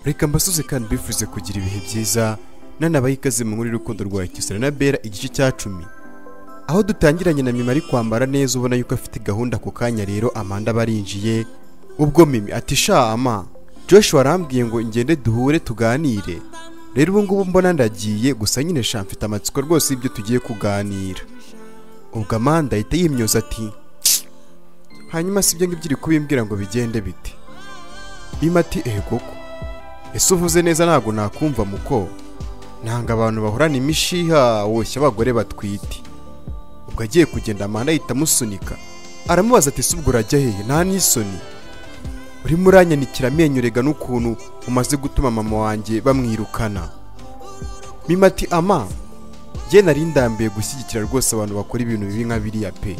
reka mbasoze kandi mbifuze kugira ibihe byiza nanabaha ikaze mu nkuru y'urukundo rwa Kisara na Bera igice cya cumi aho dutangiranye na Mimi ari kwambara neza ubona yuko afite gahunda ako kanya rero Amanda barinjiye ubwo Mimi ati sha ama Joshua arambwiye ngo ingende duhure tuganire rero ubu ngubu mbona ndagiye gusa nyine sha mfite amatsiko rwose y'ibyo tugiye kuganira ubwo Amanda ahita yimyoza ati "Tsk." hanyuma si ibyo ngibyo iri kubimbwira ngo bigende bite Mimi ati ehe koko ese uvuze neza ntabwo nakumva muko nanga abantu bahorana imishiha woshya abagore batwite ubwo agiye kugenda amanda ahita amusunika aramubaza ati subwo urajya hehe nta n'isoni urimo uranyanikira amenyorega n'ukuntu umaze gutuma mama wanjye bamwirukana mima ati ama jye nari ndambiye gushyigikira rwose abantu bakora ibintu bibi nka biriya pe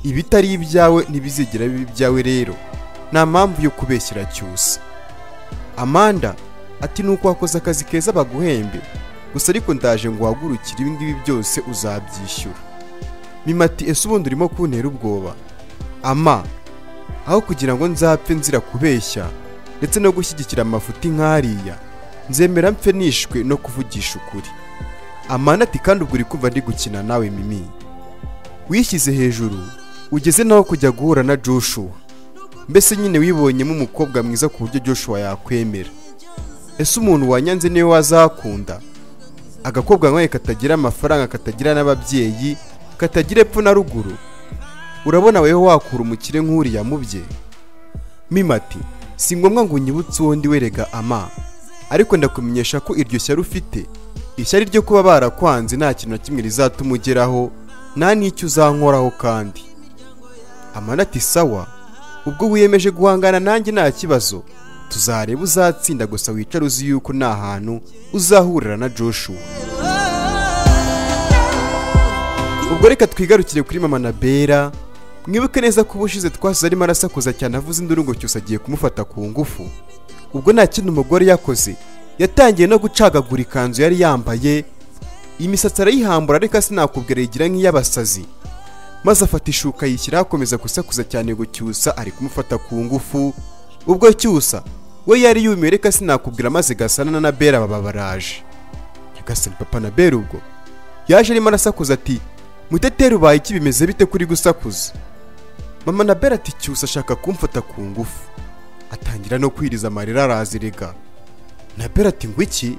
ibitari ibyawe ntibizigera biba ibyawe rero nta mpamvu yo kubeshyira cyusa amanda ati nuko wakoze akazi keza baguhembe gusa ariko ndaje ngo uhagurukire ibi ngibi byose uzabyishyura mima ati ese ubundi urimo kuntera ubwoba ama aho kugira ngo nzapfe nzira kubeshya ndetse no gushyigikira amafuti nk'ariya nzemera mpfe nishwe no kuvugisha ukuri amanda ati kandi ubwo uri kumva ndi gukina nawe mimi wishyize hejuru ugeze naho kujya guhura na joshua mbese nyine wibonyemo umukobwa mwiza ku buryo joshua yakwemera ese umuntu wanyanze niwe wazakunda agakobwa nkawe katagira amafaranga katagira n'ababyeyi katagira epfo na ruguru urabona wewe wakura umukire nk'uriya mubye mima ati si ngombwa ngo unyibutse uwo ndi werega ama ariko ndakumenyesha ko iryo shyari ufite ishyari ryo kuba barakwanze nta kintu na kimwe rizatuma ugeraho nta n'icyo uzankoraho kandi amana ati sawa ubwo wiyemeje guhangana nanjye nta kibazo tuzareba uzatsinda gusa wicare uzi yuko nta hantu uzahurira na joshua ubwo reka twigarukire kuri mama na bera mwibuke neza ko ubushize twasize arimo arasakuza cyane avuze indurungo cyose agiye kumufata ku ngufu ubwo nta kindi umugore yakoze yatangiye no gucagagura ikanzu yari yambaye imisatsi arayihambura ariko sinakubwira yigira nk'iy'abasazi maze afata ishuka yishyira akomeza gusakuza cyane ngo cyusa ari kumufata ku ngufu ubwo cyusa we yari yumiwe reka sinakubwira maze gasanana na bera baba baraje nyagasani papa na bera ubwo yaje arimo arasakuza ati muteteri ubaye iki bimeze bite kuri gusakuza mama na bera ati cyusa ashaka kumfata ku ngufu atangira no kwiriza amarira arazirega na bera ati ngo iki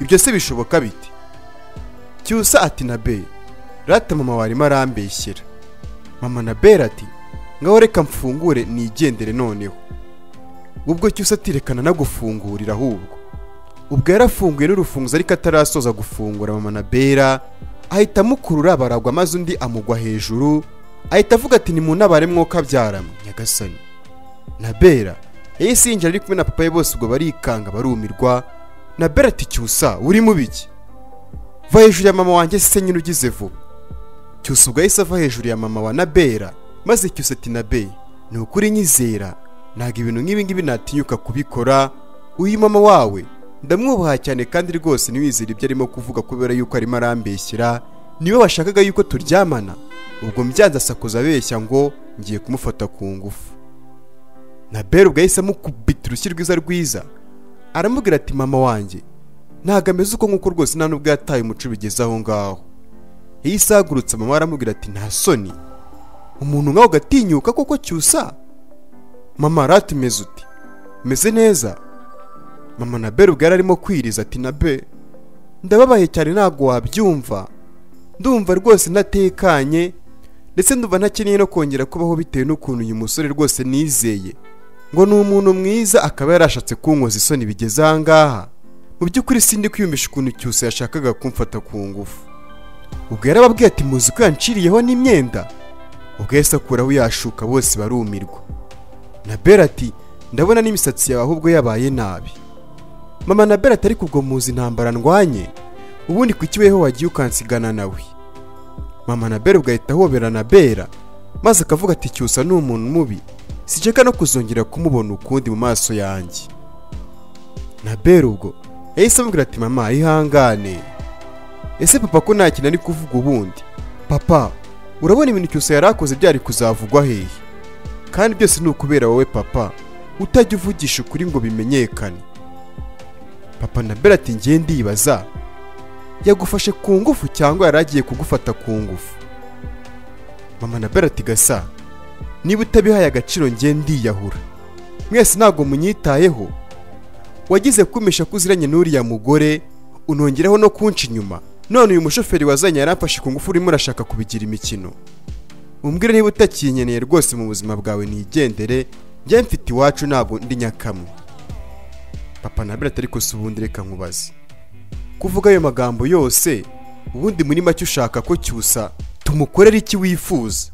ibyo se bishoboka bite cyusa ati na be rata mama warimo arambeshyera mama na bera ati ngaho reka mfungure nigendere noneho ubwo cyusa ati rekana nagufungurira ahubwo ubwo yarafunguye n'urufunguzo ariko atarasoza gufungura mama na bera ahita amukurura baragwa maze undi amugwa hejuru ahita avuga ati nimunabare mwuka byaramwe nyagasani na bera yahise yinjira ari kumwe na papa we bose ubwo barikanga barumirwa na bera ati cyusa urimo biki va hejuru ya mama wanjye se nyine ugize vuba cyusa ubwo yahise ava hejuru ya mama wa nabera maze cyusa ati nabe ni ukuri nyizera ntabwo ibintu nk'ibi ngibi natinyuka kubikora uyu mama wawe ndamwubaha cyane kandi rwose ntiwizere ibyo arimo kuvuga kubera yuko arimo arambeshyera niwe washakaga yuko turyamana ubwo mbyanze asakuza abeshya ngo ngiye kumufata ku ngufu na bera ubwo yahise amukubita urushyi rwiza rwiza aramubwira ati mama wanjye ntabwo ameze uko nk'uko rwose nta n'ubwo yataye umuco bigeze aho ngaho yahise ahagurutse mama aramubwira ati nta soni umuntu nkawe ugatinyuka koko cyusa mama rata umeze uti umeze neza mama na bera ubwo yari arimo kwiriza ati na be ndababaye cyane ntabwo wabyumva ndumva rwose ntatekanye ndetse ndumva ntakeneye no kongera kubaho bitewe n'ukuntu uyu musore rwose nizeye ngo ni umuntu mwiza akaba yarashatse kunkoza isoni bigeze aha ngaha mu by'ukuri sindi kwiyumvisha ukuntu cyose yashakaga kumfata ku ngufu ubwo yarababwiye ati muzi ko yanciriyeho n'imyenda ubwo yahise akuraho yashuka bose barumirwa na bera ati ndabona n'imisatsi yawe ahubwo yabaye nabi mama na bera atari kubwo muzi intambara ndwanye ubundi kuki weho wagiye ukansigana nawe mama na bera ugahita ahobera na bera maze akavuga ati cyusa ni umuntu mubi siceka no kuzongera kumubona ukundi mu maso yanjye na bera ubwo yahise amubwira ati mama ihangane ese papa ko nta kintu ari kuvuga ubundi papa urabona ibintu cyose yari akoze byari kuzavugwa hehe kandi byose ni ukubera wowe papa utajya uvugisha ukuri ngo bimenyekane papa na bera ati ngiye ndibaza yagufashe ku ngufu cyangwa yari agiye kugufata ku ngufu mama na bera ati gasa niba utabihaye agaciro ngiye ndiyahura mwese ntabwo munyitayeho wagize kumisha ko uziranye n'uriya mugore unongeraho no kunca inyuma none uyu mushoferi wazanye yaramfashe ku ngufu urimo urashaka kubigira imikino umbwire niba utakinkeneye rwose mu buzima bwawe nigendere njye mfite iwacu ntabwo ndi nyakamwe papa na bera atari gusa ubundi reka nkubaze kuvuga ayo magambo yose ubundi muri make ushaka ko cyusa tumukorera iki wifuza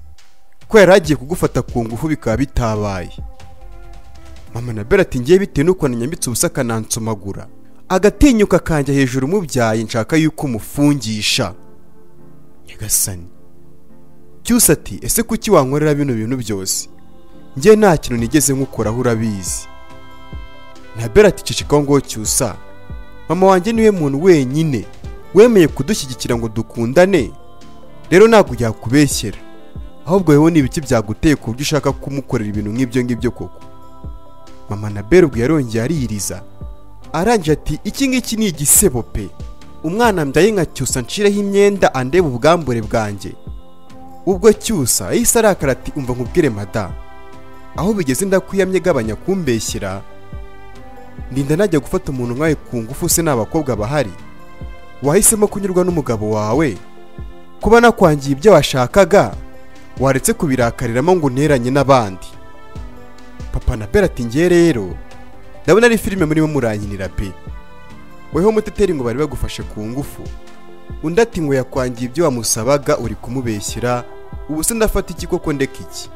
ko yari agiye kugufata ku ngufu bikaba bitabaye mama na bera ati ngiye bitewe n'ukuntu nyambitse ubusa akanansomagura agatinyuka kanjya hejuru umubyaye nshaka yuko umufungisha nyagasani cyusa ati ese kuki wankorera bino bintu byose njye nta kintu nigeze nkukoraho urabizi na bera ati cecekaho ngo cyusa mama wanjye niwe muntu wenyine wemeye kudushyigikira ngo dukundane rero ntabwo yakubeshyera ahubwo wowe ni ibiki byaguteye ku buryo ushaka kumukorera ibintu nk'ibyo ngibyo koko mama na bera ubwo yarongeye aririza arangije ati iki ngiki ni igisebo pe umwana mbyaye nka cyusa nshireho imyenda andeba ubwambure bwanjye ubwo cyusa yahise arakara ati umva nkubwire mada aho bigeze ndakwiyamye gabanya kumbeshyira ndinda najya gufata umuntu nkawe ku ngufu se n'abakobwa bahari wahisemo kunyurwa n'umugabo wawe kuba nakwangiye ibyo washakaga waretse kubirakariramo ngo unteranye n'abandi papa na bera ati ngiye rero ndabona ari filime murimo murankinira pe weho muteteri ngo bari bagufashe ku ngufu undi ati ngo yakwangiye ibyo wamusabaga uri kumubeshyira ubu se ndafata iki koko ndeka iki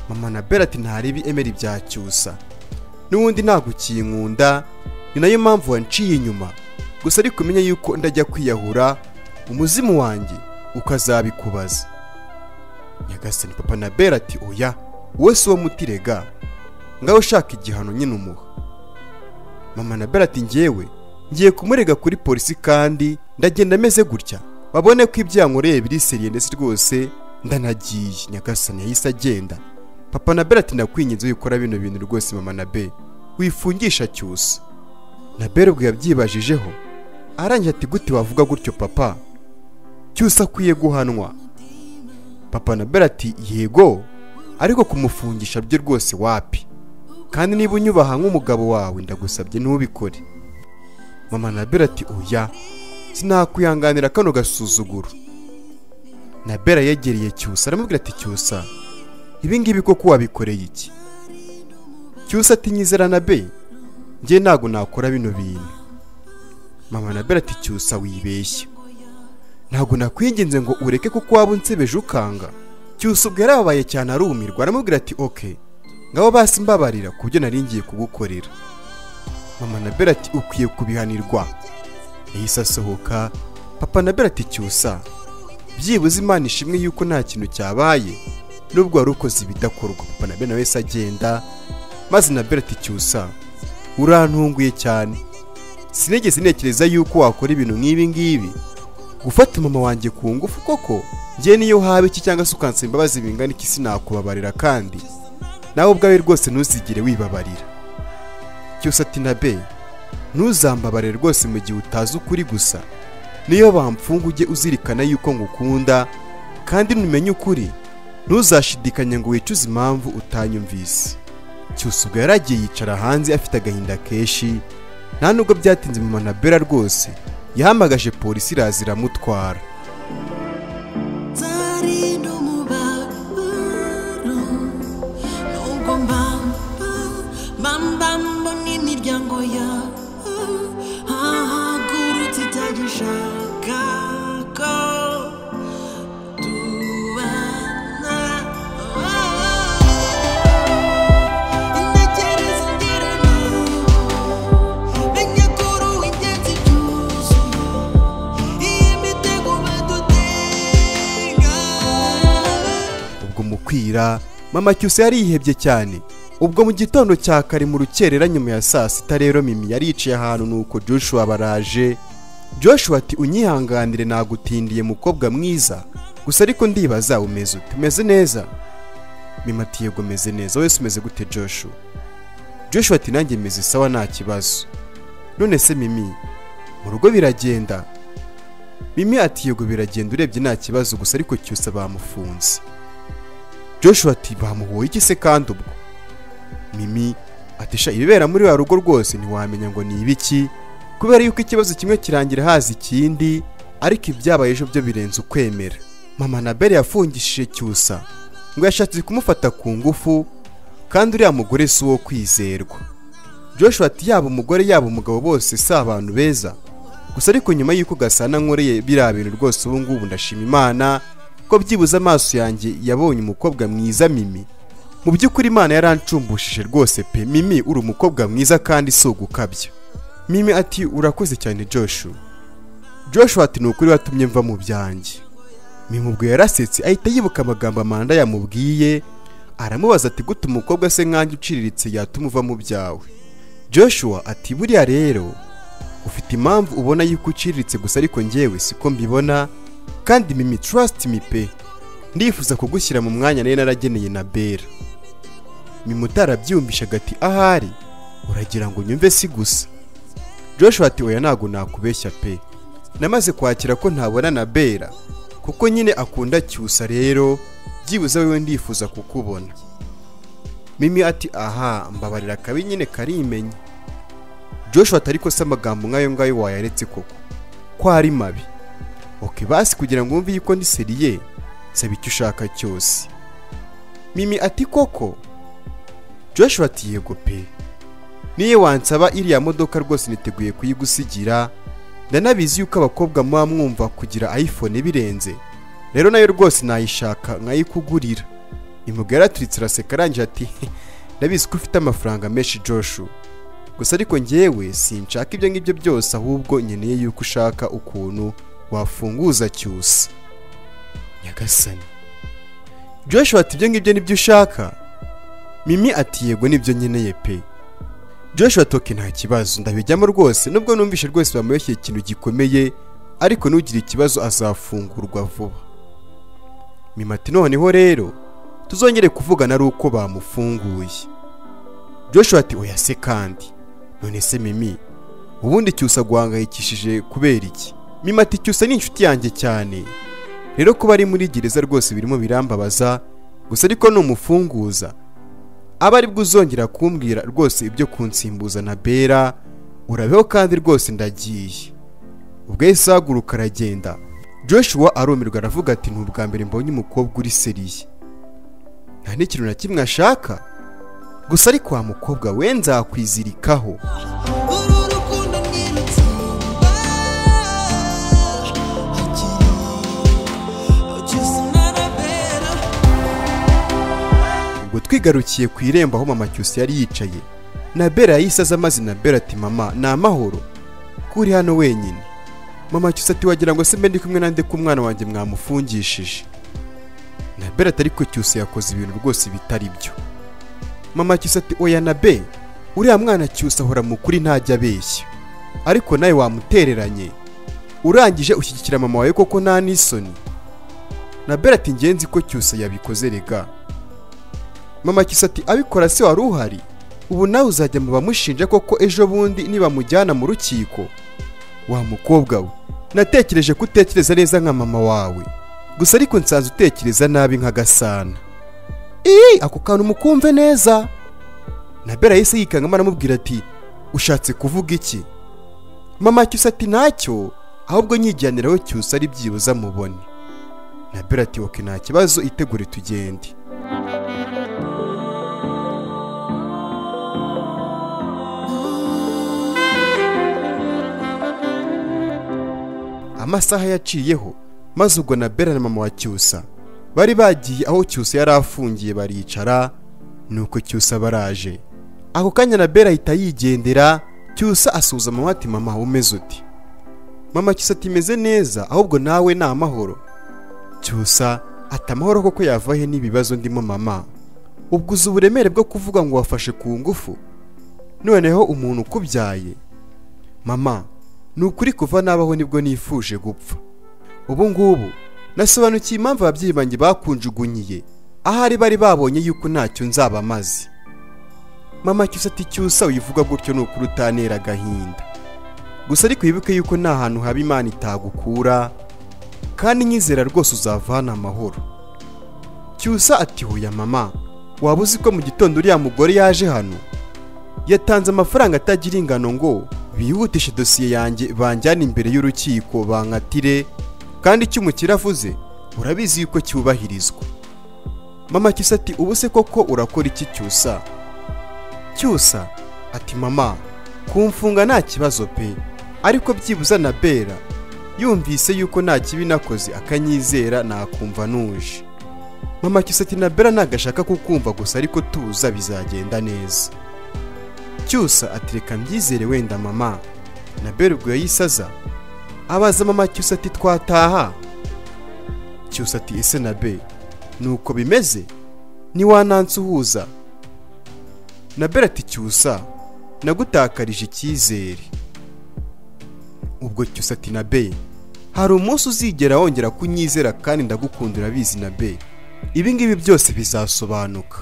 mama na bera ati ntaribi emera ibya cyusa n'ubundi ntabwo ukinkunda ni nayo mpamvu wanciye inyuma gusa ariko umenya yuko ndajya kwiyahura umuzimu wanjye ukazabikubaza nyagasani papa na bera ati oya wowe si uwo mutirega ngaho ushaka igihano nyine umuha mama na bera ati ngewe ngiye kumurega kuri polisi kandi ndagenda ameze gutya babone ko ibyo yankoreye biri seriye ndetse rwose ndanagiye nyagasani yahise agenda papa na bera ati ndakwinginze wikora bino bintu rwose mama na be wifungisha cyusa na bera ubwo yabyibajijeho arangiye ati gute wavuga gutyo papa cyusa akwiye guhanwa papa na bera ati yego ariko kumufungisha byo rwose wapi kandi niba unyubaha nk'umugabo wawe ndagusabye ntubikore mama na bera ati oya sinakwihanganira kano gasuzuguro na bera yegereye cyusa aramubwira ati cyusa ibingibi koko wabikoreye iki cyusa atinyizera na be njye ntabwo nakora bino bintu mama na bera ati cyusa wibeshye ntabwo nakwinginze ngo ureke kuko waba unsebeje ukanga cyusa ubwo yarababaye cyane arumirwa aramubwira ati oke ngabo basi mbabarira ku byo nari ngiye kugukorera mama na bera ati ukwiye kubihanirwa yahise asohoka papa na bera ati cyusa byibuze imana ishimwe yuko nta kintu cyabaye nubwo wari ukoze ibidakorwa papa na bene wese agenda maze na bereti cyusa urantunguye cyane sinigeze ntekereza yuko wakora ibintu nk'ibi ngibi gufata mama wanjye ku ngufu koko ngewe niyo haba iki cyangwa se ukansaba imbabazi bingana iki sinakubabarira kandi nawe ubwawe rwose ntuzigere wibabarira cyose ati na be ntuzambabarire rwose mu gihe utazi ukuri gusa niyo bamfunga ujye uzirikana yuko ngukunda kandi numenye ukuri ntuzashidikanye ngo wicuze impamvu utanyumvise cyose ubwo yari agiye yicara hanze afite agahinda kenshi nta nubwo byatinze mu manabera rwose yahamagaje polisi iraza iramutwara ubwo mu kwira mama cyusa yari yihebye cyane ubwo mu gitondo cya kare mu rukerera nyuma ya saa sita rero mimi yari yicaye ahantu nuko joshua baraje joshua ati unyihanganire nagutindiye mukobwa mwiza gusa ariko ndibaza umeze ute umeze neza mimi ati yego meze neza wese umeze gute joshua joshua ati nanjye meze sawa nta kibazo none se mimi mu rugo biragenda mimi ati yego biragenda urebye nta kibazo gusa ariko cyose bamufunze joshua ati bamuhoye iki se kandi ubwo mimi ati sha ibibera muri wa rugo rwose ntiwamenya ngo ni ibiki kubera yuko ikibazo kimwe kirangira haza ikindi ariko ibyabaye ejo byo birenze ukwemera mama na bere yafungishije cyusa ngo yashatse kumufata ku ngufu kandi uriya mugore si uwo kwizerwa joshua ati yaba umugore yaba umugabo bose si abantu beza gusa ariko nyuma y'uko gasana nkoreye biriya bintu rwose ubu ngubu ndashima imana ko byibuze amaso yanjye yabonye umukobwa mwiza mimi mu by'ukuri imana yarancumbushije rwose pe mimi uri umukobwa mwiza kandi si ugukabya mimi ati urakoze cyane joshua joshua ati ni ukuri watumye mva mu byanjye mimubwo yarasetse ahita yibuka amagambo amanda yamubwiye aramubaza ati gute umukobwa se nkanjye uciriritse yatuma uva mu byawe joshua ati buriya rero ufite impamvu ubona yuko uciriritse gusa ariko ngewe siko mbibona kandi mimi trust me pe ndifuza kugushyira mu mwanya nari narageneye na bera mimi utarabyiyumvishaga ati ahari uragira ngo nyumve si gusa joshua ati oya ntabwo nakubeshya pe namaze kwakira ko ntabona na bera kuko nyine akunda cyusa rero byibuze wewe ndifuza kukubona mimi ati aha mbabarira kabi nyine karimenya joshua atari ko se amagambo nk'ayo ngayo wayaretse koko ko ari mabi oke basi kugira ngo wumve yuko ndi seriye saba icyo ushaka cyose mimi ati koko joshua ati yego pe niyo wansaba iriya modoka rwose niteguye kuyigusigira ndanabizi yuko abakobwa muba mwumva kugira iphone birenze rero nayo rwose nayishaka nkayikugurira imvugo yaraturitse araseka arangije ati ndabizi ko ufite amafaranga menshi joshu gusa ariko ngewe sinshaka ibyo ngibyo byose ahubwo nkeneye yuko ushaka ukuntu wafunguza cyusa nyagasani joshua ati ibyo ngibyo nibyo ushaka mimi ati yego nibyo nkeneye pe joshua toke nta kibazo ndabijyamo rwose nubwo numvishe rwose bamubeshyeye ikintu gikomeye ariko n'ugira ikibazo azafungurwa vuba mimati noneho rero tuzongere kuvugana ari uko bamufunguye joshua ati oya se kandi none se mimi ubundi cyusa guhangayikishije kubera iki mimati cyusa ni inshuti yanjye cyane rero kuba ari muri gereza rwose birimo birambabaza gusa ariko numufunguza aba ari bwo uzongera kumbwira rwose ibyo kunsimbuza na bera urabeho kandi rwose ndagiye ubwo yahise ahaguruka aragenda joshua arumirwa aravuga ati ubwa mbere mbonye umukobwa uri seriye nta n'ikintu na kimwe ashaka gusa ariko wa mukobwa we nzakwizirikaho uru rukundo nirutsimba akiri cyusuna na bera ubwo twigarukiye ku irembo aho mama cyusa yari yicaye nabera yahise aza amazina bera ati mama ni amahoro ko uri hano wenyine mama cyusa ati wagira ngo se mbe ndi kumwe nande ko umwana wanjye mwamufungishije nabera atari ko cyusa yakoze ibintu rwose bitari byo mama cyusa ati oya na be uriya mwana cyusa ahora mu kuri ntajya abeshya ariko nawe wamutereranye urangije ushyigikira mama wawe koko nta n'isoni nabera ati ngenzi ko cyusa yabikoze rega mama kisa ati abikora se wari uhari ubu nawe uzajya mu bamushinja koko ejo bundi nibamujyana mu rukiko wa mukobwa we natekereje ko utekereza neza nka mama wawe gusa ariko nsanze utekereza nabi nka gasana ii ako kantu mukumve neza nabera yahise yikangamo aramubwira ati ushatse kuvuga iki mama cyusa ati ntacyo ahubwo nyijyaniraho cyusa ari byibuze amubone nabera ati oke nta kibazo itegure tugende amasaha yaciyeho maze ubwo na bera na mama wa cyusa bari bagiye aho cyusa yari afungiye baricara nuko cyusa baraje ako kanya na bera ahita yigendera cyusa asuhuza mama ati mama umeze uti mama cyusa atimeze neza ahubwo nawe ni amahoro cyusa ati amahoro koko yava he n'ibibazo ndimo mama ubwo uzi uburemere bwo kuvuga ngo wafashe ku ngufu noneho umuntu ukubyaye mama ni ukuri kuva nabaho nibwo nifuje gupfa ubu ngubu nasobanukiye impamvu ababyeyi banjye bakunjugunyiye ahari bari babonye yuko ntacyo nzaba maze mama cyusa ati cyusa wivuga gutyo ni ukuri utanera agahinda gusa ariko wibuke yuko nta hantu haba imana itagukura kandi nyizera rwose uzava hano amahoro cyusa ati huya mama waba uzi ko mu gitondo uriya mugore yaje hano yatanze amafaranga atagira ingano ngo bihutishe dosiye yanjye banjyane imbere y'urukiko bankatire kandi icyo umukire avuze urabizi yuko cyubahirizwa mama cyusa ati ubu se koko urakora iki cyusa cyusa ati mama kumfunga nta kibazo pe ariko byibuze na bera yumvise yuko nta kibi nakoze akanyizera nakumva nuje mama cyusa ati na bera ntagashaka kukumva gusa ariko tuza bizagenda neza cyusa ati reka mbyizere wenda mama na bera ubwo yayisaza abaza mama cyusa ati twataha cyusa ati ese na be nuko bimeze ntiwanansuhuza na berati cyusa nagutakarije icyizere ubwo cyusa ati na be hari umunsi uzigera wongera kunyizera kandi ndagukundira bizi na be ibingibi byose bizasobanuka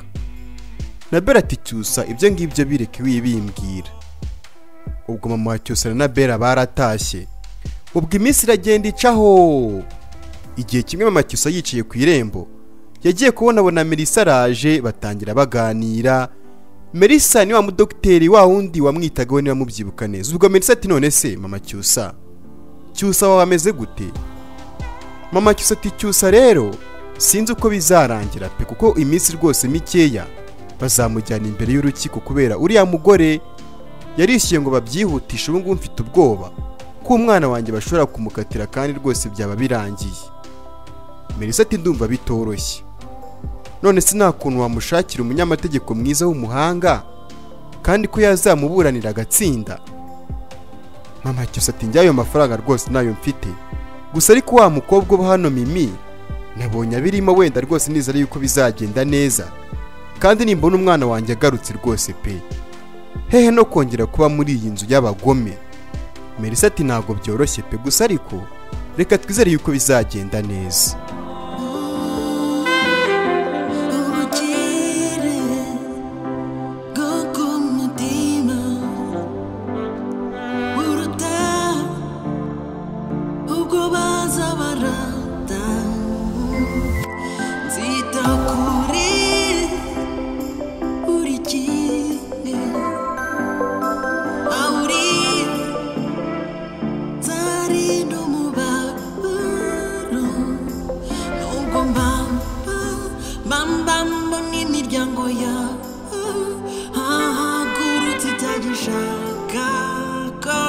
na berati cyusa ibyo ngibyo bireke wibimbwira ubwo mama wa cyusa na bera baratashye ubwo iminsi iragenda icaho igihe kimwe mama cyusa yicaye ku irembo yagiye kubonabona melisa araje batangira baganira melisa ni wa mudogiteri wa wundi wamwitaga we niba mubyibuka neza ubwo melisa ati none se mama cyusa cyusa waba ameze gute mama cyusa ati cyusa rero sinzi uko bizarangira pe kuko iminsi rwose mikeya bazamujyana imbere y'urukiko kubera uriya mugore yarishyuye ngo babyihutishe ubu ngubu mfite ubwoba ko umwana wanjye bashobora kumukatira kandi rwose byaba birangiye melisa ati ndumva bitoroshye none se nta kuntu wamushakira umunyamategeko mwiza w'umuhanga kandi ko yazamuburanira agatsinda mama cyusa ati njyayo mafaranga rwose nayo mfite gusa ariko wa mukobwa uba hano mimi nabonye abirimo wenda rwose nizere yuko bizagenda neza kandi nimbona umwana wanjye agarutse rwose pe hehe no kongera kuba muri iyi nzu y'abagome melisa ati ntabwo byoroshye pe gusa ariko reka twizere yuko bizagenda neza ubukire bwo ku mutima buruta ubwo baza barata nzita kuri buri kimwe aho uri nzarinda umubabaro Nubwo mbamba mbamba mbona imiryango yawe hahagurutse itagishaka ko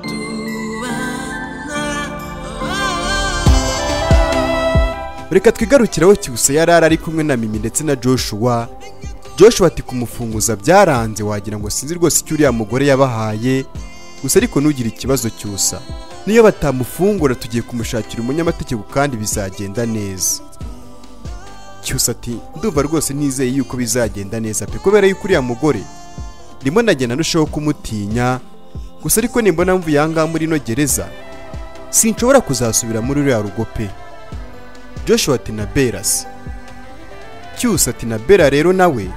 tubana reka twigarukiraho cyusa yarara ari kumwe na mimi ndetse na joshua joshua ati kumufunguza byaranze wagira ngo sinzi rwose icyo uriya mugore yabahaye gusa ariko ntugire ikibazo cyusa niyo batamufungura tugiye kumushakira umunyamategeko kandi bizagenda neza cyusa ati ndumva rwose nizeye yuko bizagenda neza pe kubera yuko uriya mugore ndimo nagenda ndushaho kumutinya gusa ariko nimbona mvuye aha ngaha muri ino gereza sinshobora kuzasubira muri uriya rugo pe joshua ati na berasi cyusa ati na bera rero nawe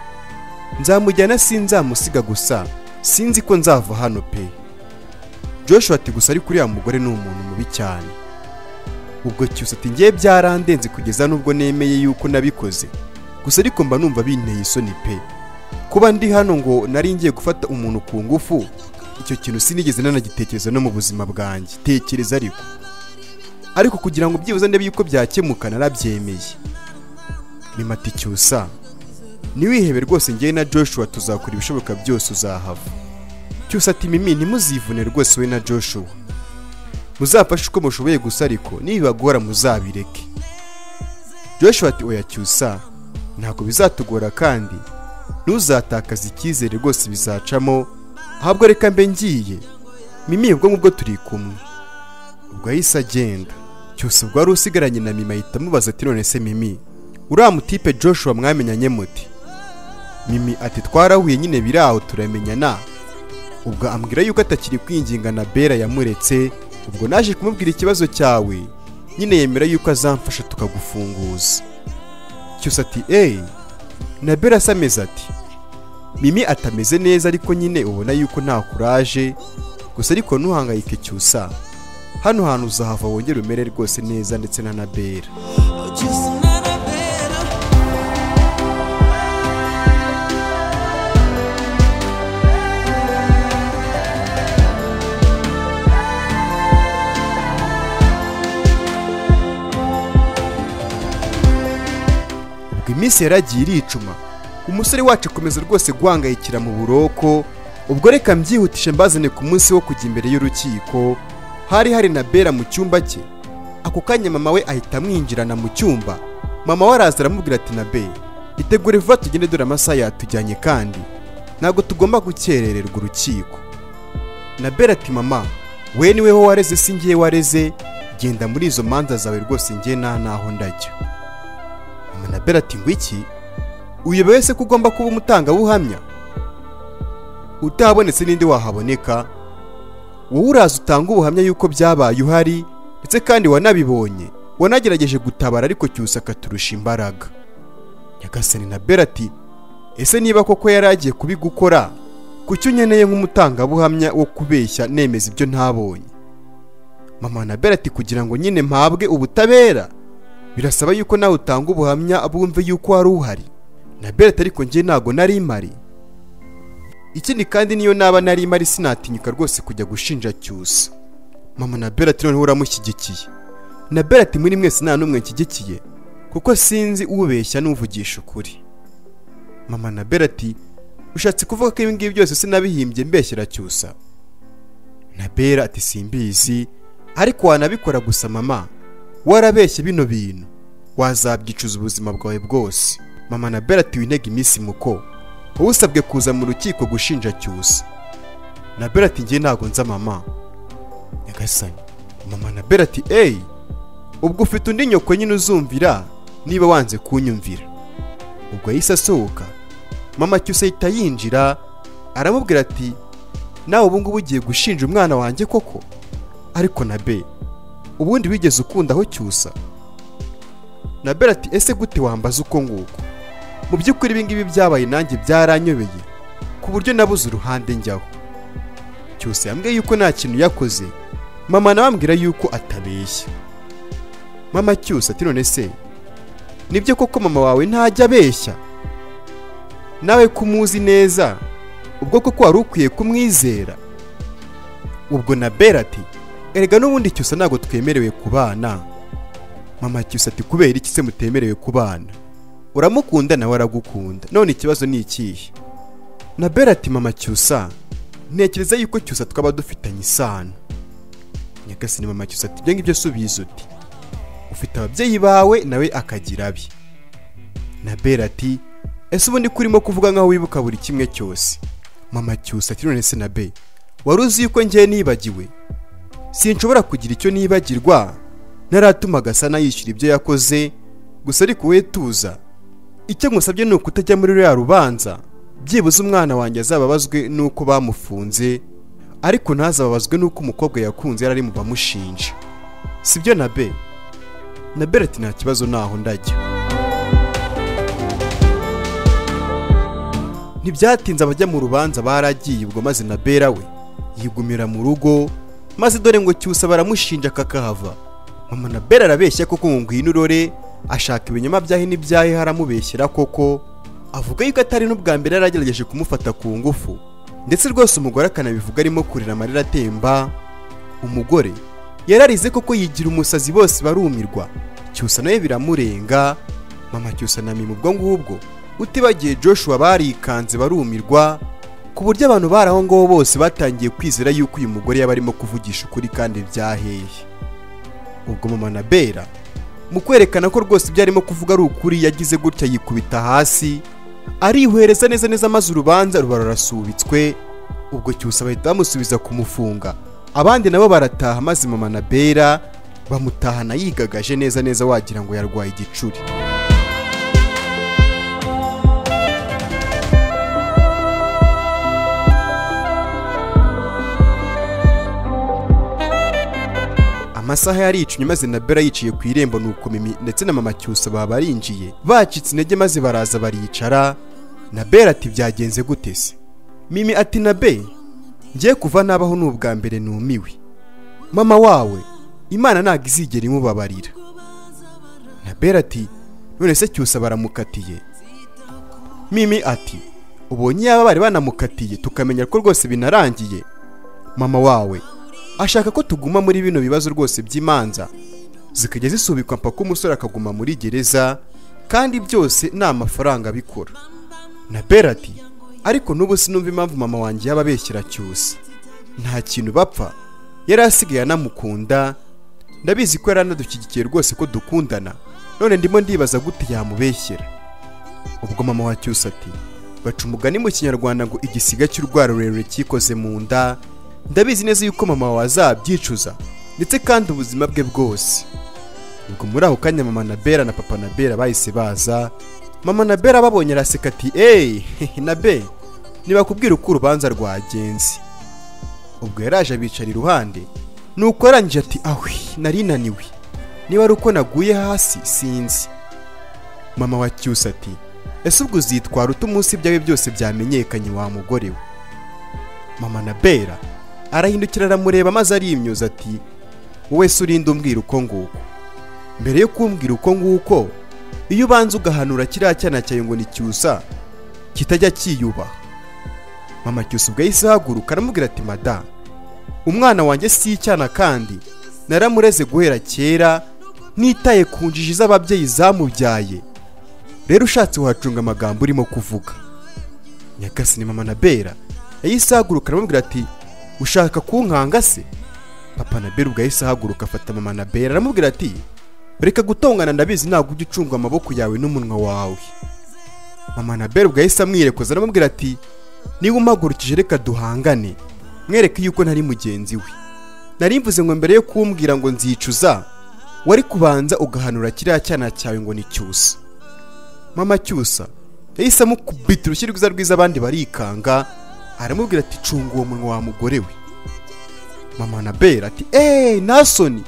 nzamujyana sinzamusiga gusa sinzi ko nzava hano pe joshua ati gusa ariko uriya mugore ni umuntu mubi cyane ubwo cyusa ati ngewe byarandenze kugeza n'ubwo nemeye yuko nabikoze gusa ariko mba numva binteye isoni pe kuba ndi hano ngo nari ngiye gufata umuntu ku ngufu icyo kintu sinigeze nanagitekereza no mu buzima bwanjye tekereza ariko ariko kugira ngo byibuze ndebe yuko byakemuka narabyemeye nimati cyusa ntiwihebe rwose ngewe na joshua tuzakora ibishoboka byose uzahava cyusa ati mimi ntimuzivune rwose we na joshua muzafashe uko mushoboye gusa ariko nibibagora muzabireke joshua ati oya cyusa ntabwo bizatugora kandi ntuzatakaze icyizere rwose bizacamo ahubwo reka mbe ngiye mimi ubwo ngubwo turi kumwe ubwo yahise agenda cyose ubwo wari usigaranye na mimi ahita amubaza ati none se mimi uriya mutipe joshua mwamenyanye muti mimi ati twarahuye nyine biraho turamenyana ubwo ambwira yuko atakiri kwinginga na bera yamuretse ubwo naje kumubwira ikibazo cyawe nyine yemera yuko azamfasha tukagufunguza cyose ati eyi na bera se ameze ati mimi atameze neza ariko nyine ubona yuko nta kuraje gusa ariko ntuhangayike cyusa hano hantu uzahava wongere umere rwose neza ndetse na na bera Just another better ubwo iminsi yaragiye iricuma umusore wacu akomeza rwose guhangayikira mu buroko ubwo reka mbyihutishe mbazane ku munsi wo kujya imbere y'urukiko hari hari na bera mu cyumba cye ako kanya mama we ahita amwinjirana mu cyumba mama we araza aramubwira ati na be itegure vuba tugende dore amasaha yatujyanye kandi ntabwo tugomba gukerererwa urukiko na bera ati mama we niwe ho wareze si ngiye wareze genda muri izo manza zawe rwose ngiye nta naho ndajya manabera ati ngwiki uyobewe se ko ugomba kuba umutangabuhamya utahabonetse n'indi wahaboneka wowe uraza utanga ubuhamya yuko byabaye uhari ndetse kandi wanabibonye wanagerageje gutabara ariko cyusa akaturusha imbaraga nyagasani na bera ati ese niba koko yari agiye kubigukora kuki unkeneye nk'umutangabuhamya wo kubeshya nemeza ibyo ntabonye mama na bera ati kugira ngo nyine mpabwe ubutabera birasaba yuko nawe utanga ubuhamya bumve yuko wari uhari na beret ariko njye ntago nari mari ikindi kandi niyo naba nari mari sinatinyuka rwose kujya gushinja cyusa mama na beret noneho uramushyigikiye na beret muri mwese nta n'umwe nshyigikiye kuko sinzi ubeshya n'uvugisha ukuri mama na beret ushatse kuvuga ko ibi ngibi byose sinabihimbye mbeshyera cyusa na bera ati simbizi ariko wanabikora gusa mama warabeshye bino bintu wazabyicuza ubuzima bwawe bwose mama na bera ati wintege iminsi muko wowe usabwe kuza mu rukiko gushinja cyusa na bera ati ngiye ntabwo nza mama nyagasani mama na bera ati eyi ubwo ufite undi nyoko nyine uzumvira niba wanze kunyumvira ubwo yahise asohoka mama cyusa ahita yinjira aramubwira ati nawe ubu ngubu ugiye gushinja umwana wanjye koko ariko na be ubundi wigeze ukundaho cyusa na bera ati ese gute wambaza uko nguko mu by'ukuri ibi ngibi byabaye nanjye byaranyobeye ku buryo nabuze uruhande njyaho cyose yambwiye yuko nta kintu yakoze mama nawe ambwira yuko atabeshya mama cyusa ati none se nibyo koko mama wawe ntajya abeshya nawe ko umuzi neza ubwo koko wari ukwiye kumwizera ubwo na bera ati erega n'ubundi cyusa ntabwo twemerewe kubana mama cyusa ati kubera iki se mutemerewe kubana uramukunda nawe aragukunda none ikibazo ni ikihe na bera ati mama cyusa ntekereza yuko cyusa twaba dufitanye isano nyagasani mama cyusa ati ibyo ngibyo subiza uti ufite ababyeyi bawe nawe akagira abe na bera ati ese ubundi ko urimo kuvuga nkaho wibuka buri kimwe cyose mama cyusa ati none se na be wari uzi yuko ngiye nibagiwe sinshobora kugira icyo nibagirwa naratuma agasana yishyura ibyo yakoze gusa ariko we tuza icyo ngusabye ni ukutajya muri ruriya rubanza byibuze umwana wanjye azababazwe n'uko bamufunze ariko ntazababazwe n'uko umukobwa yakunze yari ari mu bamushinja sibyo na be na bereti nta kibazo ntaho ndajya ntibyatinze abajya mu rubanza baragiye ubwo maze na bera we yigumira mu rugo maze dore ngo cyusa baramushinja kakahava mama na bera arabeshya koko ngo ngwino urore ashaka ibinyoma byahe n'ibyahe haramubeshyera koko avuga yuko atari n'ubwa mbere yaragerageje kumufata ku ngufu ndetse rwose umugore akanabivuga arimo kurira amarira atemba umugore yararize koko yigira umusazi bose barumirwa cyusa nawe biramurenga mama cyusa na mimi ubwo ngubwo utibagiye joshua barikanze barumirwa ku buryo abantu bari aho ngaho bose batangiye kwizera yuko uyu mugore yaba arimo kuvugisha ukuri kandi byaheye ubwo mama na bera mu kwerekana ko rwose ibyo arimo kuvuga ari ukuri yagize gutya yikubita hasi arihwereza neza neza maze urubanza ruba rurasubitswe ubwo cyusa bahita bamusubiza kumufunga abandi nabo barataha maze mama na bera bamutahana yigagaje neza neza wagira ngo yarwaye igicuri amasaha yaricumye maze na bera yiciye ku irembo nuko mimi ndetse na mama cyusa baba barinjiye bacitse intege maze baraza baricara na bera ati byagenze gute se mimi ati na be ngiye kuva nabaho ni ubwa mbere numiwe mama wawe imana ntabwo izigera imubabarira na bera ati none se cyusa baramukatiye mimi ati ubonye yaba bari banamukatiye tukamenya ko rwose binarangiye mama wawe ashaka ko tuguma muri bino bibazo rwose by'imanza zikajya zisubikwa mpaka umusore akaguma muri gereza kandi byose ni amafaranga bikora na bera ati ariko n'ubu sinumva impamvu mama wanjye yaba abeshyira cyusa nta kintu bapfa yari asigaye anamukunda ndabizi ko yari anadushyigikiye rwose ko dukundana none ndimo ndibaza gute yamubeshyera ubwo mama wa cyusa ati baca umugani mu kinyarwanda ngo igisiga cy'urwara rurerure cyikoze mu nda ndabizi neza yuko mama wawe azabyicuza ndetse kandi ubuzima bwe bwose ubwo muri ako kanya mama na bera na papa na bera bahise baza mama na bera babonye araseka ati eee na be ntibakubwira uko urubanza rwagenze ubwo yaraje abicara iruhande nuko yarangije ati ahwi nari naniwe niba ari uko naguye hasi sinzi mama wa cyusa ati ese ubwo uzitwara ute umunsi ibyawe byose byamenyekanye wa mugore we mama na bera arahindukira aramureba maze arimyuza ati wowe se urinde umbwira uko nguko mbere yo kumbwira uko nguko iyo ubanza ugahanura kiriya cyana cyawe ngo ni cyusa kitajya kiyubaha mama cyusa ubwo yahise ahaguruka aramubwira ati madamu umwana wanjye si icyana kandi naramureze guhera kera nitaye ku njiji z'ababyeyi zamubyaye rero ushatse wahacunga amagambo urimo kuvuga nyagasani mama na bera yahise ahaguruka aramubwira ati ushaka kunkanga se papa na bera ubwo yahise ahaguruka afata mama na bera aramubwira ati reka gutongana ndabizi ntabwo ujya ucunga amaboko yawe n'umunwa wawe mama na bera ubwo yahise amwirekoza aramubwira ati niba umpagurukije reka duhangane mwereke yuko ntari mugenzi we nari mvuze ngo mbere yo kumbwira ngo nzicuza wari kubanza ugahanura kiriya cyana cyawe ngo ni cyusa mama cyusa yahise amukubita urushyi rwiza rwiza abandi barikanga aramubwira ati cunga uwo munwa wa mugore we mama na bera ati eee nasoni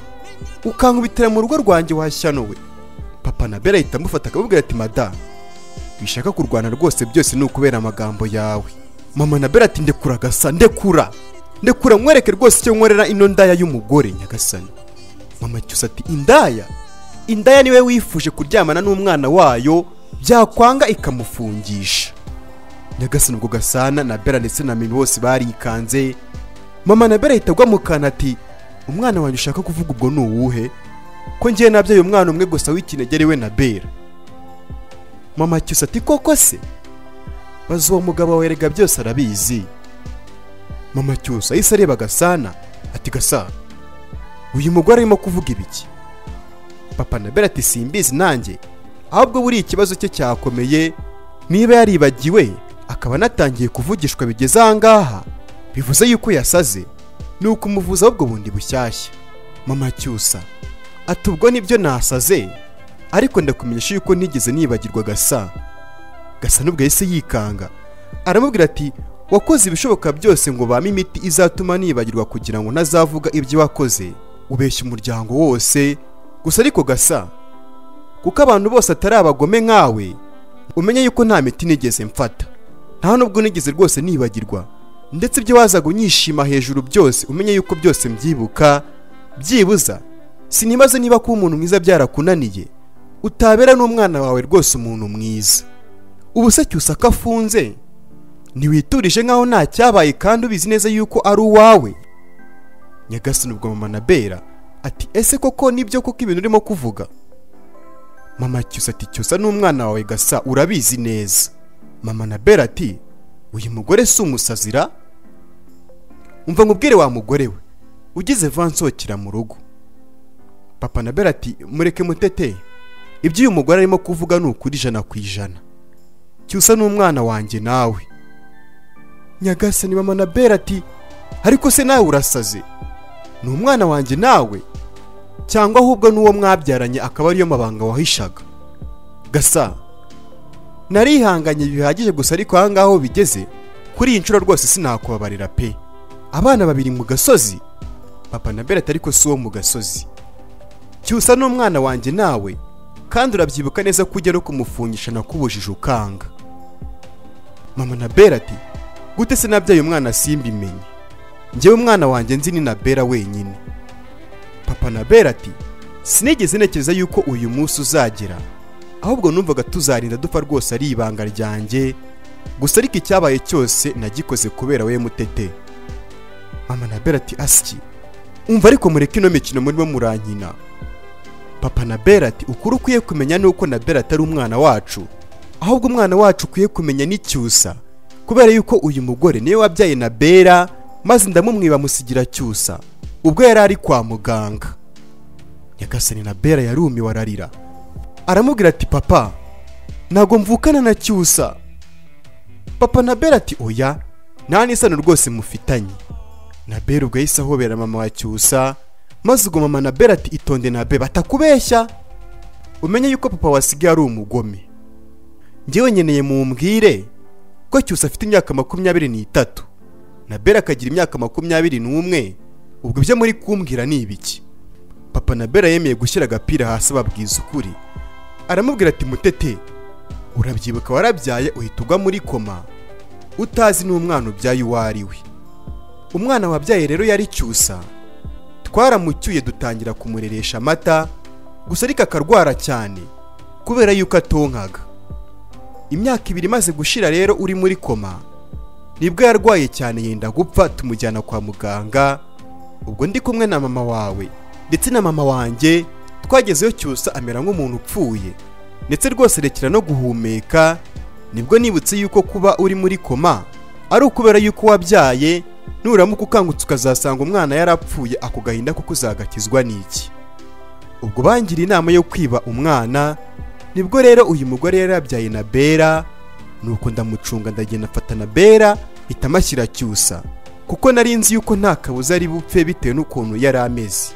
ukankubitira mu rugo rwanjye washyano we papa na bera ahita amufata akamubwira ati madamu bishaka kurwana rwose byose ni ukubera amagambo yawe mama na bera ati ndekura gasa ndekura ndekura mwereke rwose icyo nkorera ino ndaya y'umugore nyagasani mama cyusa ati indaya indaya niwe wifuje kuryamana n'umwana wayo byakwanga ikamufungisha nyagasani ubwo gasana na bera ndetse na mimi bose barikanze mama na bera ahita agwa mu kantu ati umwana wanjye ushaka kuvuga ubwo ni uwuhe ko ngiye nabyaye umwana umwe gusa w'ikinegere we na bera mama cyusa ati koko se baza uwo mugabo wawe erega byose arabizi mama cyusa ahise areba gasana ati gasana uyu mugore arimo kuvuga ibiki papa na bera ati simbizi nanjye ahubwo buriya ikibazo cye cyakomeye niba yaribagiwe akaba anatangiye kuvugishwa bigeze ahangaha bivuze yuko yasaze ni ukumuvuza ahubwo bundi bushyashya mama cyusa ati ubwo nibyo nasaze ariko ndakumenyesha yuko ntigeze nibagirwa gasa gasa n'ubwo yahise yikanga aramubwira ati wakoze ibishoboka byose ngo bame imiti izatuma nibagirwa kugira ngo ntazavuga ibyo wakoze ubeshya umuryango wose gusa ariko gasa kuko abantu bose atari abagome nkawe umenye yuko nta miti nigeze mfata nta nubwo nigeze rwose nibagirwa ndetse ibyo wazaga unyishima hejuru byose umenye yuko byose mbyibuka byibuza sinibaze niba kuba umuntu mwiza byarakunaniye utabera n'umwana wawe rwose umuntu mwiza ubu se cyusa ko afunze ntiwiturije nkaho nta cyabaye kandi ubizi neza yuko ari uwawe nyagasani ubwo mama na bera ati ese koko nibyo koko ibintu urimo kuvuga mama cyusa ati cyusa n'umwana wawe gasa urabizi neza mama na bera ati uyu mugore si umusazira umva nkubwire wa mugore we ugize va nsohokera mu rugo papa na bera ati mureke mutete ibyo uyu mugore arimo kuvuga ni ukuri ijana ku ijana cyusa n'umwana wanjye nawe nyagasani mama na bera ati ariko se nawe urasaze ni umwana wanjye nawe cyangwa ahubwo n'uwo mwabyaranye akaba ariyo mabanga wahishaga gasa narihanganye bihagije gusa ariko ahangaha aho bigeze kuri iyi nshuro rwose sinakubabarira pe abana babiri mu gasozi papa na berete ariko si uwo mu gasozi cyusa n'umwana wanjye nawe kandi urabyibuka neza ko ujya no kumufungisha nakubujije ukanga mama na berete gute se nabyaye umwana simbimenye njyewe umwana wanjye nzi ni nabera wenyine papa nabera ati sinigeze ntekereza yuko uyu munsi uzagera ahubwo numvaga tuzarinda dupfa rwose ari ibanga ryanjye gusa ariko icyabaye cyose nagikoze kubera we mutete mama nabera ati asiki umva ariko mureke ino mikino murimo murankina papa nabera ati ukuri ukwiye kumenya ni uko nabera atari umwana wacu ahubwo umwana wacu ukwiye kumenya n'icyusa kubera yuko uyu mugore niwe wabyaye na bera maze ndamumwiba musigira cyusa ubwo yari ari kwa muganga nyagasani na bera yarumiwe ararira aramubwira ati papa ntabwo mvukana na cyusa papa na bera ati oya nta n'isano rwose mufitanye na bera ubwo yahise ahobera mama wa cyusa maze ubwo mama na bera ati itonde na be batakubeshya umenye yuko papa wasigaye ari umugome njyewe nkeneye mumbwire ko cyusa afite imyaka makumyabiri n'itatu na bera akagira imyaka makumyabiri n'umwe ubwo ibyo muri kumbwira ni ibiki papa na bera yemeye gushyira agapira hasi ababwiza ukuri aramubwira ati mutete urabyibuka warabyaye uhita ugwa muri koma utazi n'umwana ubyaye uwo ari we umwana wabyaye rero yari cyusa twaramucyuye dutangira kumureresha amata gusa ariko akarwara cyane kubera yuko atonkaga imyaka ibiri imaze gushira rero uri muri koma nibwo yarwaye cyane yenda gupfa tumujyana kwa muganga ubwo ndi kumwe na mama wawe ndetse na mama wanjye twagezeyo cyusa amera nk'umuntu upfuye ndetse rwose rekera no guhumeka nibwo nibutse yuko kuba uri muri koma ari ukubera yuko wabyaye nuramuka ukangutse ukazasanga umwana yarapfuye ako gahinda kuko uzagakizwa n'iki ubwo bangira inama yo kwiba umwana nibwo rero uyu mugore yari yabyaye na bera nuko ndamucunga ndagenda mfata na bera mpita amashyira cyusa kuko nari nzi yuko nta kabuza ari bupfe bitewe n'ukuntu yari ameze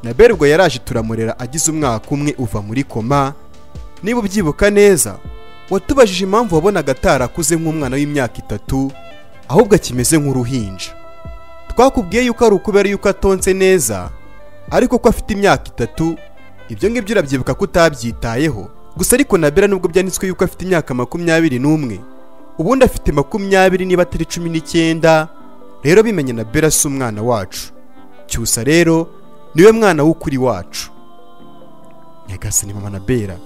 na bera ubwo yaraje turamurera agize umwaka umwe uva muri koma niba ubyibuka neza watubajije impamvu wabonaga atarakuze nk'umwana w'imyaka itatu ahubwo akimeze nk'uruhinja twakubwiye yuko ari ukubera yuko atonze neza ariko ko afite imyaka itatu ibyo ngibyo urabyibuka ko utabyitayeho gusa ariko na bera nubwo byanditswe yuko afite imyaka makumyabiri n'umwe ubundi afite makumyabiri niba atari cumi n'icyenda rero bimenye na bera si umwana wacu cyusa rero niwe mwana w'ukuri wacu nyagasani mama na bera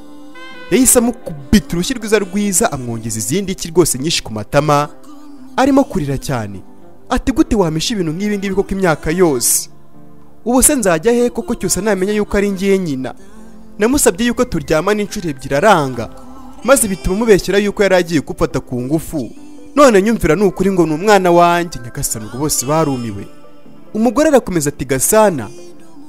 yahise amukubita urushyi rwiza rwiza amwongeza izindi ki rwose nyinshi ku matama arimo kurira cyane ati gute wamisha ibintu nk'ibi ngibi koko imyaka yose ubu se nzajya he koko cyose namenya yuko ari ngiye nyina namusabye yuko turyamana inshuro ebyiri aranga maze bituma mubeshyera yuko yari agiye gufata ku ngufu none nyumvira ni ukuri ngo ni umwana wanjye nyagasani ubwo bose barumiwe umugore arakomeza ati gasana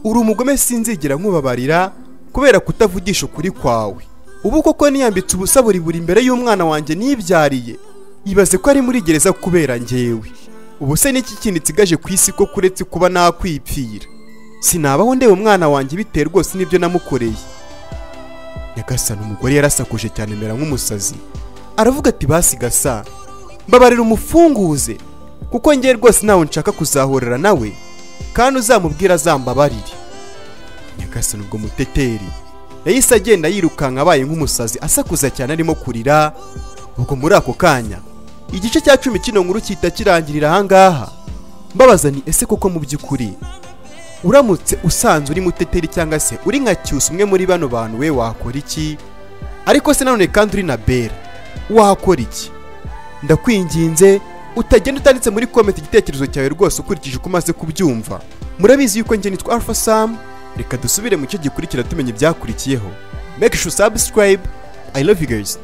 uri umugome sinzigera nkubabarira kubera kutavugisha ukuri kwawe ubu koko niyambitse ubusa buri buri imbere y'umwana wanjye nibyariye ibaze ko ari muri gereza kubera njyewe ubu se n'iki kindi nsigaje ku isi ko kuretse kuba nakwipfira sinabaho ndeba umwana wanjye bitewe rwose n'ibyo namukoreye nyagasana umugore yarasakuje cyane amera nk'umusazi aravuga ati basi gasa mbabarira umufunguze kuko ngewe rwose ntawe nshaka kuzahurira nawe kandi uzamubwira azambabarire nyagasana ubwo muteteri yahise agenda yirukanka abaye nk'umusazi asakuza cyane arimo kurira ubwo muri ako kanya igice cya cumi kino nkuru cyita kirangirira ahangaha mbabaza ni ese koko mu by'ukuri uramutse usanze uri muteteri cyangwa se uri nka cyusa umwe muri bano bantu we wakora iki ariko se nanone kandi uri na bera wakora iki ndakwinginze utagenda utanditse muri komenti igitekerezo cyawe rwose ukurikije uko umaze kubyumva murabizi yuko njye nitwa alpha sam reka dusubire mu cyo gikurikira tumenya ibyakurikiyeho make sure subscribe i love you guys